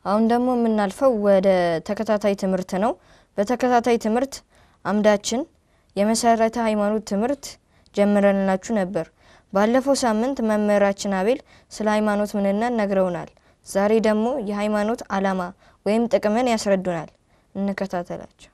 አሁን ደግሞ የምናልፈው ወደ ተከታታይ ትምህርት ነው። በተከታታይ ትምህርት አምዳችን የመሰረተ ሃይማኖት ትምህርት ጀምረንላችሁ ነበር። ባለፈው ሳምንት መምህራችን አቤል ስለ ሃይማኖት ምንነት ነግረውናል። ዛሬ ደግሞ የሃይማኖት ዓላማ ወይም ጥቅምን ያስረዱናል። እንከታተላቸው።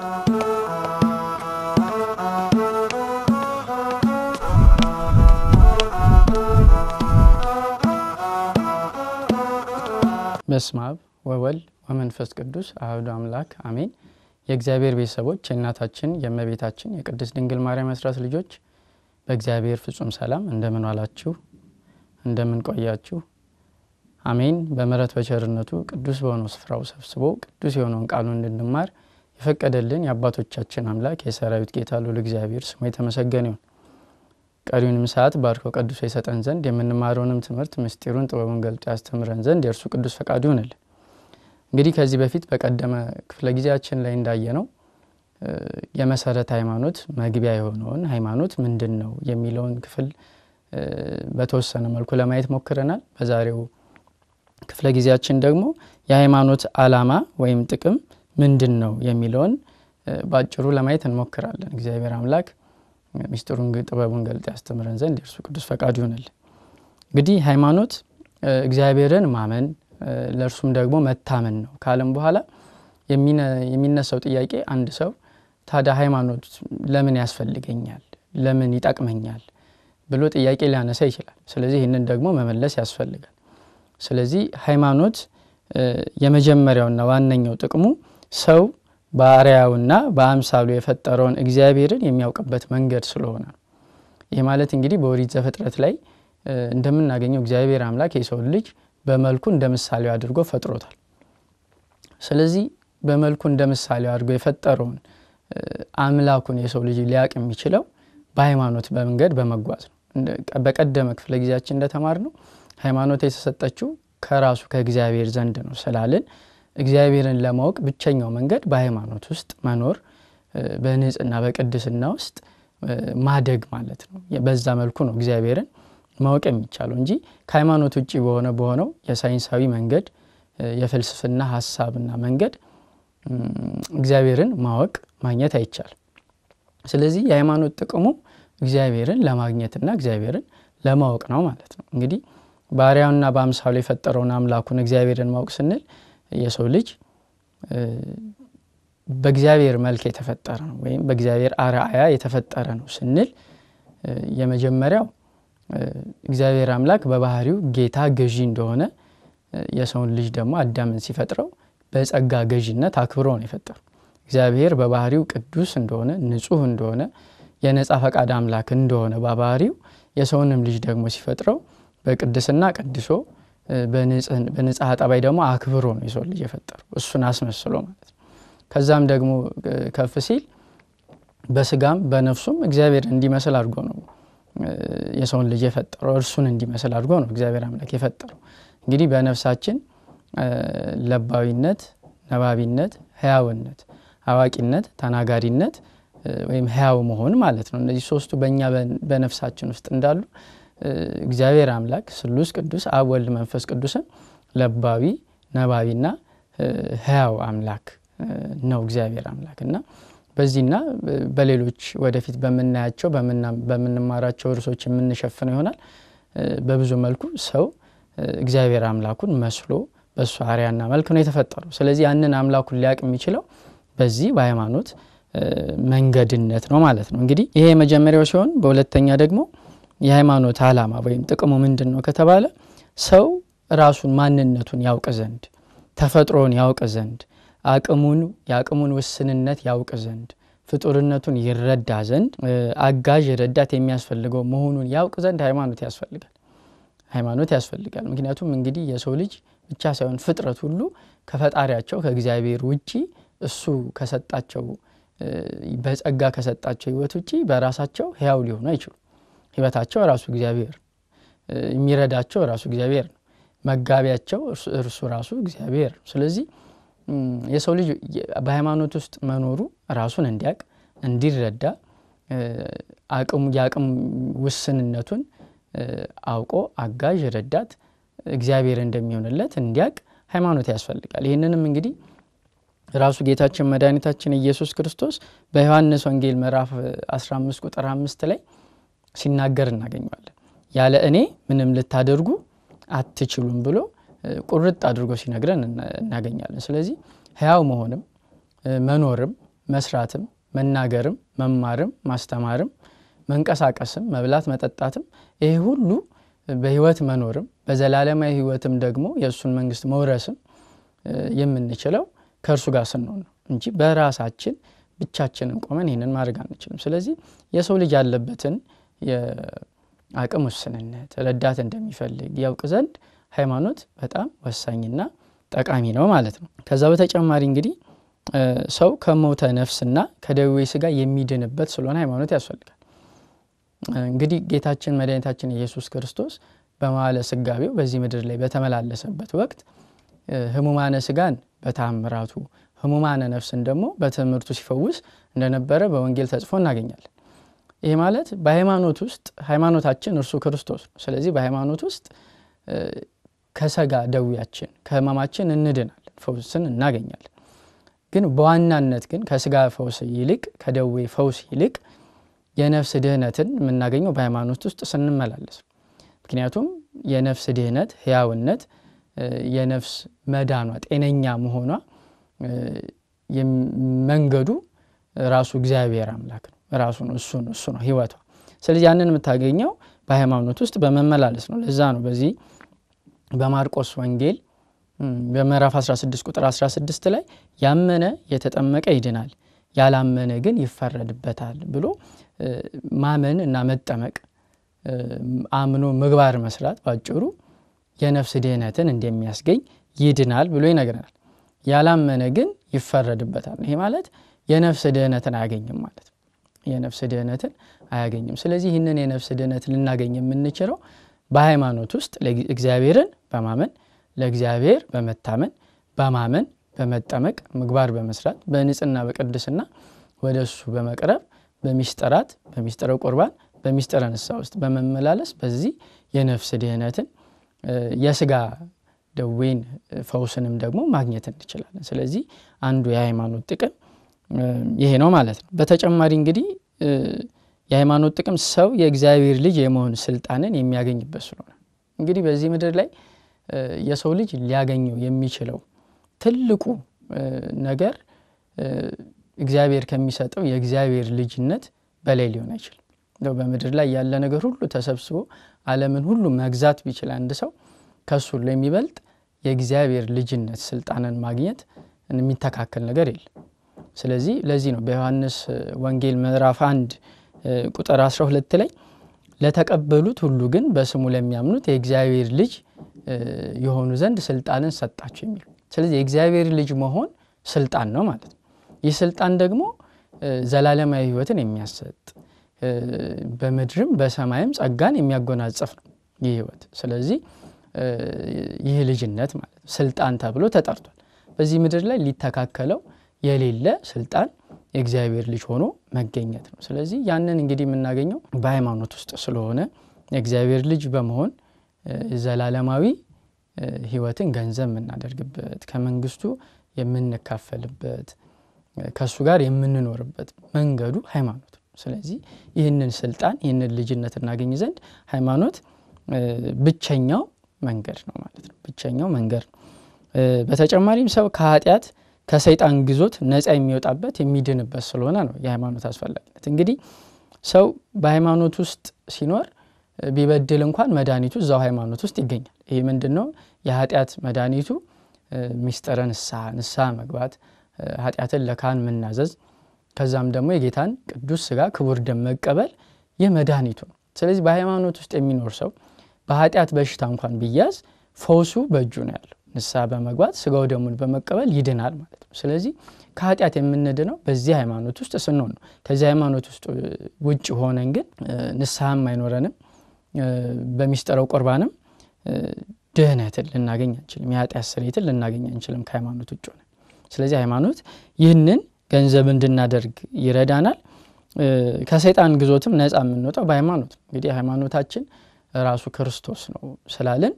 በስመ አብ ወወልድ ወመንፈስ ቅዱስ አሐዱ አምላክ አሜን። የእግዚአብሔር ቤተሰቦች የእናታችን የእመቤታችን የቅድስት ድንግል ማርያም አስራት ልጆች በእግዚአብሔር ፍጹም ሰላም እንደምን ዋላችሁ? እንደምን ቆያችሁ? አሜን። በምሕረት በቸርነቱ ቅዱስ በሆነው ስፍራው ሰብስቦ ቅዱስ የሆነውን ቃሉን እንድንማር የፈቀደልን የአባቶቻችን አምላክ የሰራዊት ጌታ ልዑል እግዚአብሔር ስሙ የተመሰገነ ይሁን። ቀሪውንም ሰዓት ባርኮ ቀድሶ የሰጠን ዘንድ የምንማረውንም ትምህርት ምስጢሩን ጥበቡን ገልጦ ያስተምረን ዘንድ የእርሱ ቅዱስ ፈቃዱ ይሆንልን። እንግዲህ ከዚህ በፊት በቀደመ ክፍለ ጊዜያችን ላይ እንዳየነው የመሰረተ ሃይማኖት መግቢያ የሆነውን ሃይማኖት ምንድን ነው የሚለውን ክፍል በተወሰነ መልኩ ለማየት ሞክረናል። በዛሬው ክፍለ ጊዜያችን ደግሞ የሃይማኖት ዓላማ ወይም ጥቅም ምንድን ነው የሚለውን በአጭሩ ለማየት እንሞክራለን። እግዚአብሔር አምላክ ሚስጥሩን ጥበቡን ገልጦ ያስተምረን ዘንድ የእርሱ ቅዱስ ፈቃዱ ይሆንልን። እንግዲህ ሃይማኖት እግዚአብሔርን ማመን ለእርሱም ደግሞ መታመን ነው ካለም በኋላ የሚነሳው ጥያቄ አንድ ሰው ታዲያ ሃይማኖት ለምን ያስፈልገኛል፣ ለምን ይጠቅመኛል ብሎ ጥያቄ ሊያነሳ ይችላል። ስለዚህ ይህንን ደግሞ መመለስ ያስፈልጋል። ስለዚህ ሃይማኖት የመጀመሪያውና ዋነኛው ጥቅሙ ሰው በአርአያውና በአምሳሉ የፈጠረውን እግዚአብሔርን የሚያውቅበት መንገድ ስለሆነ ነው። ይህ ማለት እንግዲህ በኦሪት ዘፍጥረት ላይ እንደምናገኘው እግዚአብሔር አምላክ የሰውን ልጅ በመልኩ እንደ ምሳሌው አድርጎ ፈጥሮታል። ስለዚህ በመልኩ እንደ ምሳሌው አድርጎ የፈጠረውን አምላኩን የሰው ልጅ ሊያውቅ የሚችለው በሃይማኖት በመንገድ በመጓዝ ነው። በቀደመ ክፍለ ጊዜያችን እንደተማር ነው ሃይማኖት የተሰጠችው ከራሱ ከእግዚአብሔር ዘንድ ነው ስላልን እግዚአብሔርን ለማወቅ ብቸኛው መንገድ በሃይማኖት ውስጥ መኖር በንጽህና በቅድስና ውስጥ ማደግ ማለት ነው። በዛ መልኩ ነው እግዚአብሔርን ማወቅ የሚቻለው እንጂ ከሃይማኖት ውጭ በሆነ በሆነው የሳይንሳዊ መንገድ የፍልስፍና ሀሳብና መንገድ እግዚአብሔርን ማወቅ ማግኘት አይቻልም። ስለዚህ የሃይማኖት ጥቅሙ እግዚአብሔርን ለማግኘትና እግዚአብሔርን ለማወቅ ነው ማለት ነው። እንግዲህ በአርአያውና በአምሳሉ የፈጠረውን አምላኩን እግዚአብሔርን ማወቅ ስንል የሰው ልጅ በእግዚአብሔር መልክ የተፈጠረ ነው ወይም በእግዚአብሔር አርአያ የተፈጠረ ነው ስንል የመጀመሪያው እግዚአብሔር አምላክ በባህሪው ጌታ ገዢ እንደሆነ የሰውን ልጅ ደግሞ አዳምን ሲፈጥረው በጸጋ ገዢነት አክብሮ ነው የፈጠረው። እግዚአብሔር በባህሪው ቅዱስ እንደሆነ ንጹሕ እንደሆነ የነጻ ፈቃድ አምላክ እንደሆነ በባህሪው የሰውንም ልጅ ደግሞ ሲፈጥረው በቅድስና ቀድሶ በንጽሐ ጠባይ ደግሞ አክብሮ ነው የሰው ልጅ የፈጠረው እሱን አስመስሎ ማለት ነው። ከዛም ደግሞ ከፍ ሲል በስጋም በነፍሱም እግዚአብሔር እንዲመስል አድርጎ ነው የሰውን ልጅ የፈጠረው እርሱን እንዲመስል አድርጎ ነው እግዚአብሔር አምላክ የፈጠረው። እንግዲህ በነፍሳችን ለባዊነት፣ ነባቢነት፣ ህያውነት፣ አዋቂነት፣ ተናጋሪነት ወይም ህያው መሆን ማለት ነው። እነዚህ ሶስቱ በእኛ በነፍሳችን ውስጥ እንዳሉ እግዚአብሔር አምላክ ስሉስ ቅዱስ አብ ወልድ መንፈስ ቅዱስም ለባዊ ነባቢና ህያው አምላክ ነው እግዚአብሔር አምላክ እና በዚህና በሌሎች ወደፊት በምናያቸው በምንማራቸው እርሶች የምንሸፍነው ይሆናል። በብዙ መልኩ ሰው እግዚአብሔር አምላኩን መስሎ በእሱ አርአያና መልክ ነው የተፈጠረው። ስለዚህ ያንን አምላኩን ሊያውቅ የሚችለው በዚህ በሃይማኖት መንገድነት ነው ማለት ነው። እንግዲህ ይሄ የመጀመሪያው ሲሆን በሁለተኛ ደግሞ የሃይማኖት ዓላማ ወይም ጥቅሙ ምንድን ነው ከተባለ ሰው ራሱን ማንነቱን ያውቅ ዘንድ ተፈጥሮን ያውቅ ዘንድ አቅሙን የአቅሙን ውስንነት ያውቅ ዘንድ ፍጡርነቱን ይረዳ ዘንድ አጋዥ ረዳት የሚያስፈልገው መሆኑን ያውቅ ዘንድ ሃይማኖት ያስፈልጋል። ሃይማኖት ያስፈልጋል። ምክንያቱም እንግዲህ የሰው ልጅ ብቻ ሳይሆን ፍጥረት ሁሉ ከፈጣሪያቸው ከእግዚአብሔር ውጪ እሱ ከሰጣቸው በጸጋ ከሰጣቸው ሕይወት ውጪ በራሳቸው ሕያው ሊሆኑ አይችሉም። ሕይወታቸው ራሱ እግዚአብሔር የሚረዳቸው ራሱ እግዚአብሔር ነው። መጋቢያቸው እርሱ ራሱ እግዚአብሔር ነው። ስለዚህ የሰው ልጅ በሃይማኖት ውስጥ መኖሩ ራሱን እንዲያውቅ እንዲረዳ አቅሙ የአቅም ውስንነቱን አውቆ አጋዥ ረዳት እግዚአብሔር እንደሚሆንለት እንዲያውቅ ሃይማኖት ያስፈልጋል። ይህንንም እንግዲህ ራሱ ጌታችን መድኃኒታችን ኢየሱስ ክርስቶስ በዮሐንስ ወንጌል ምዕራፍ 15 ቁጥር አምስት ላይ ሲናገር እናገኘዋለን። ያለ እኔ ምንም ልታደርጉ አትችሉም ብሎ ቁርጥ አድርጎ ሲነግረን እናገኛለን። ስለዚህ ሕያው መሆንም መኖርም መስራትም መናገርም መማርም ማስተማርም መንቀሳቀስም መብላት መጠጣትም ይሄ ሁሉ በህይወት መኖርም በዘላለማዊ ህይወትም ደግሞ የእሱን መንግስት መውረስም የምንችለው ከእርሱ ጋር ስንሆን ነው እንጂ በራሳችን ብቻችንን ቆመን ይህንን ማድረግ አንችልም። ስለዚህ የሰው ልጅ ያለበትን የአቅም ውስንነት ረዳት እንደሚፈልግ ያውቅ ዘንድ ሃይማኖት በጣም ወሳኝና ጠቃሚ ነው ማለት ነው። ከዛ በተጨማሪ እንግዲህ ሰው ከሞተ ነፍስና ከደዌ ስጋ የሚድንበት ስለሆነ ሃይማኖት ያስፈልጋል። እንግዲህ ጌታችን መድኃኒታችን ኢየሱስ ክርስቶስ በመዋዕለ ስጋዌው በዚህ ምድር ላይ በተመላለሰበት ወቅት ህሙማነ ስጋን በታምራቱ ህሙማነ ነፍስን ደግሞ በትምህርቱ ሲፈውስ እንደነበረ በወንጌል ተጽፎ እናገኛለን። ይህ ማለት በሃይማኖት ውስጥ ሃይማኖታችን እርሱ ክርስቶስ ነው። ስለዚህ በሃይማኖት ውስጥ ከሰጋ ደዌያችን ከህመማችን እንድናለን፣ ፈውስን እናገኛለን። ግን በዋናነት ግን ከስጋ ፈውስ ይልቅ ከደዌ ፈውስ ይልቅ የነፍስ ድህነትን የምናገኘው በሃይማኖት ውስጥ ስንመላለስ ነው። ምክንያቱም የነፍስ ድህነት ህያውነት፣ የነፍስ መዳኗ ጤነኛ መሆኗ መንገዱ ራሱ እግዚአብሔር አምላክ ነው። ራሱ ነው እሱ ነው እሱ ነው ህይወቷ። ስለዚህ ያንን የምታገኘው በሃይማኖት ውስጥ በመመላለስ ነው። ለዛ ነው በዚህ በማርቆስ ወንጌል በምዕራፍ 16 ቁጥር 16 ላይ ያመነ የተጠመቀ ይድናል፣ ያላመነ ግን ይፈረድበታል ብሎ ማመን እና መጠመቅ አምኖ ምግባር መስራት ባጭሩ የነፍስ ድህነትን እንደሚያስገኝ ይድናል ብሎ ይነግረናል። ያላመነ ግን ይፈረድበታል። ይሄ ማለት የነፍስ ድህነትን አያገኝም ማለት ነው። የነፍስ ድህነትን አያገኝም። ስለዚህ ይህንን የነፍስ ድህነት ልናገኝ የምንችለው በሃይማኖት ውስጥ እግዚአብሔርን በማመን ለእግዚአብሔር በመታመን በማመን በመጠመቅ ምግባር በመስራት በንጽህና በቅድስና ወደ እሱ በመቅረብ በሚስጥራት በሚስጥረ ቁርባን በሚስጥረ ንስሐ ውስጥ በመመላለስ በዚህ የነፍስ ድህነትን የስጋ ደዌን ፈውስንም ደግሞ ማግኘት እንችላለን። ስለዚህ አንዱ የሃይማኖት ጥቅም ይሄ ነው ማለት ነው። በተጨማሪ እንግዲህ የሃይማኖት ጥቅም ሰው የእግዚአብሔር ልጅ የመሆን ስልጣንን የሚያገኝበት ስለሆነ እንግዲህ በዚህ ምድር ላይ የሰው ልጅ ሊያገኘው የሚችለው ትልቁ ነገር እግዚአብሔር ከሚሰጠው የእግዚአብሔር ልጅነት በላይ ሊሆን አይችልም። በምድር ላይ ያለ ነገር ሁሉ ተሰብስቦ ዓለምን ሁሉ መግዛት ቢችል አንድ ሰው ከሱ ሁሉ የሚበልጥ የእግዚአብሔር ልጅነት ስልጣንን ማግኘት የሚተካከል ነገር የለም። ስለዚህ ለዚህ ነው በዮሐንስ ወንጌል ምዕራፍ አንድ ቁጥር 12 ላይ ለተቀበሉት ሁሉ ግን በስሙ ለሚያምኑት የእግዚአብሔር ልጅ የሆኑ ዘንድ ስልጣንን ሰጣቸው የሚሉ ስለዚህ የእግዚአብሔር ልጅ መሆን ስልጣን ነው ማለት ነው። ይህ ስልጣን ደግሞ ዘላለማዊ ሕይወትን የሚያሰጥ በምድርም በሰማይም ጸጋን የሚያጎናጸፍ ነው ይህ ሕይወት። ስለዚህ ይህ ልጅነት ማለት ነው ስልጣን ተብሎ ተጠርቷል። በዚህ ምድር ላይ ሊተካከለው የሌለ ስልጣን የእግዚአብሔር ልጅ ሆኖ መገኘት ነው። ስለዚህ ያንን እንግዲህ የምናገኘው በሃይማኖት ውስጥ ስለሆነ የእግዚአብሔር ልጅ በመሆን ዘላለማዊ ሕይወትን ገንዘብ የምናደርግበት ከመንግስቱ የምንካፈልበት ከእሱ ጋር የምንኖርበት መንገዱ ሃይማኖት ነው። ስለዚህ ይህንን ስልጣን ይህንን ልጅነት እናገኝ ዘንድ ሃይማኖት ብቸኛው መንገድ ነው ማለት ነው። ብቸኛው መንገድ ነው። በተጨማሪም ሰው ከኃጢአት ከሰይጣን ግዞት ነፃ የሚወጣበት የሚድንበት ስለሆነ ነው የሃይማኖት አስፈላጊነት። እንግዲህ ሰው በሃይማኖት ውስጥ ሲኖር ቢበድል እንኳን መድኃኒቱ እዛው ሃይማኖት ውስጥ ይገኛል። ይህ ምንድን ነው? የኃጢአት መድኃኒቱ ሚስጥረ ንስሐ ንስሐ መግባት፣ ኃጢአትን ለካህን መናዘዝ፣ ከዛም ደግሞ የጌታን ቅዱስ ስጋ ክቡር ደም መቀበል ይህ መድኃኒቱ ነው። ስለዚህ በሃይማኖት ውስጥ የሚኖር ሰው በኃጢአት በሽታ እንኳን ቢያዝ ፈውሱ በእጁ ነው ያለው። ንስሐ በመግባት ስጋው ደሙን በመቀበል ይድናል ማለት ነው። ስለዚህ ከኃጢአት የምንድነው በዚህ ሃይማኖት ውስጥ ስንሆን ነው። ከዚህ ሃይማኖት ውስጥ ውጭ ሆነን ግን ንስሐም አይኖረንም፣ በሚስጥረው ቁርባንም ድህነትን ልናገኝ አንችልም፣ የኃጢአት ስርየትን ልናገኝ አንችልም ከሃይማኖት ውጭ ሆነን። ስለዚህ ሃይማኖት ይህንን ገንዘብ እንድናደርግ ይረዳናል። ከሰይጣን ግዞትም ነፃ የምንወጣው በሃይማኖት ነው። እንግዲህ ሃይማኖታችን ራሱ ክርስቶስ ነው ስላለን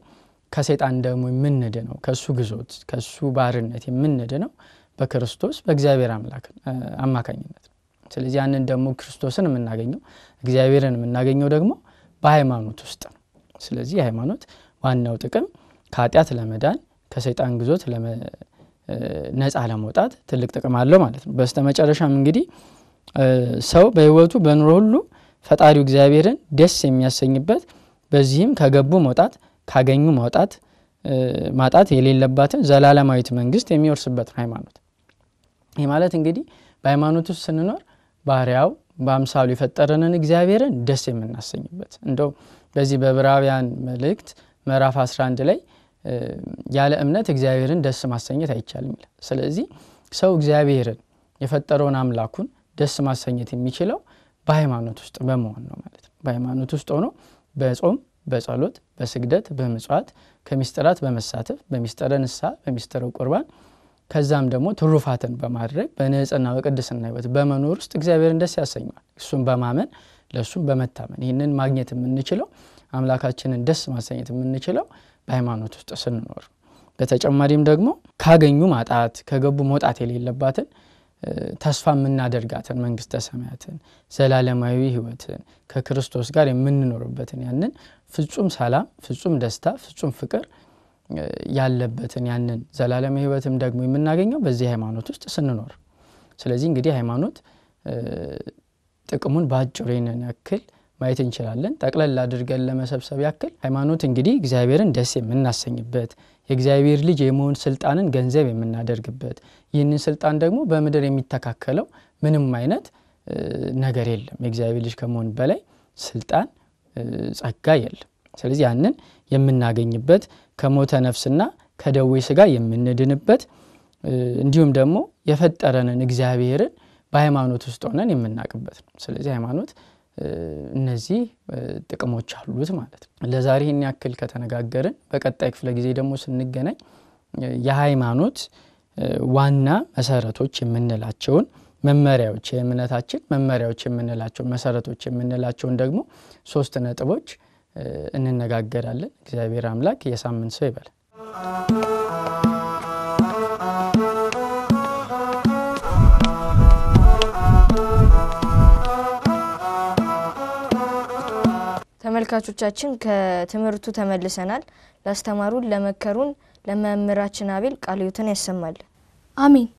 ከሰይጣን ደግሞ የምንድነው ከእሱ ግዞት ከእሱ ባርነት የምንድነው በክርስቶስ በእግዚአብሔር አምላክ አማካኝነት ነው። ስለዚህ ያንን ደግሞ ክርስቶስን የምናገኘው እግዚአብሔርን የምናገኘው ደግሞ በሃይማኖት ውስጥ ነው። ስለዚህ የሃይማኖት ዋናው ጥቅም ከኃጢአት ለመዳን ከሰይጣን ግዞት ነፃ ለመውጣት ትልቅ ጥቅም አለው ማለት ነው። በስተ መጨረሻም እንግዲህ ሰው በሕይወቱ በኑሮ ሁሉ ፈጣሪው እግዚአብሔርን ደስ የሚያሰኝበት በዚህም ከገቡ መውጣት ካገኙ መውጣት ማጣት የሌለባትን ዘላለማዊት መንግስት የሚወርስበት ነው ሃይማኖት። ይህ ማለት እንግዲህ በሃይማኖት ውስጥ ስንኖር ባሪያው በአምሳሉ የፈጠረንን እግዚአብሔርን ደስ የምናሰኝበት እንደው በዚህ በዕብራውያን መልእክት ምዕራፍ 11 ላይ ያለ እምነት እግዚአብሔርን ደስ ማሰኘት አይቻልም ይላል። ስለዚህ ሰው እግዚአብሔርን የፈጠረውን አምላኩን ደስ ማሰኘት የሚችለው በሃይማኖት ውስጥ በመሆን ነው ማለት ነው። በሃይማኖት ውስጥ ሆኖ በጾም፣ በጸሎት፣ በስግደት፣ በምጽዋት ከሚስጥራት በመሳተፍ በሚስጥረ ንስሐ፣ በሚስጥረ ቁርባን ከዛም ደግሞ ትሩፋትን በማድረግ በንጽህና በቅድስና ህይወት በመኖር ውስጥ እግዚአብሔርን ደስ ያሰኘዋል። እሱም በማመን ለእሱም በመታመን ይህንን ማግኘት የምንችለው አምላካችንን ደስ ማሰኘት የምንችለው በሃይማኖት ውስጥ ስንኖር፣ በተጨማሪም ደግሞ ካገኙ ማጣት ከገቡ መውጣት የሌለባትን ተስፋ የምናደርጋትን መንግስተ ሰማያትን ዘላለማዊ ህይወትን ከክርስቶስ ጋር የምንኖርበትን ያንን ፍጹም ሰላም፣ ፍጹም ደስታ፣ ፍጹም ፍቅር ያለበትን ያንን ዘላለማዊ ህይወትም ደግሞ የምናገኘው በዚህ ሃይማኖት ውስጥ ስንኖር። ስለዚህ እንግዲህ ሃይማኖት ጥቅሙን በአጭሩ ይህንን ያክል ማየት እንችላለን። ጠቅለል አድርገን ለመሰብሰብ ያክል ሃይማኖት እንግዲህ እግዚአብሔርን ደስ የምናሰኝበት የእግዚአብሔር ልጅ የመሆን ስልጣንን ገንዘብ የምናደርግበት ይህንን ስልጣን ደግሞ በምድር የሚተካከለው ምንም አይነት ነገር የለም። የእግዚአብሔር ልጅ ከመሆን በላይ ስልጣን፣ ጸጋ የለም። ስለዚህ ያንን የምናገኝበት ከሞተ ነፍስና ከደዌ ስጋ የምንድንበት እንዲሁም ደግሞ የፈጠረንን እግዚአብሔርን በሃይማኖት ውስጥ ሆነን የምናውቅበት ነው። ስለዚህ ሃይማኖት እነዚህ ጥቅሞች አሉት ማለት ነው። ለዛሬ ይህን ያክል ከተነጋገርን በቀጣይ ክፍለ ጊዜ ደግሞ ስንገናኝ የሃይማኖት ዋና መሰረቶች የምንላቸውን መመሪያዎች የእምነታችን መመሪያዎች የምንላቸው መሰረቶች የምንላቸውን ደግሞ ሶስት ነጥቦች እንነጋገራለን። እግዚአብሔር አምላክ የሳምንት ሰው ይበላል። ተመልካቾቻችን ከትምህርቱ ተመልሰናል። ላስተማሩን፣ ለመከሩን ለመምህራችን አቤል ቃለ ሕይወትን ያሰማልን። አሜን።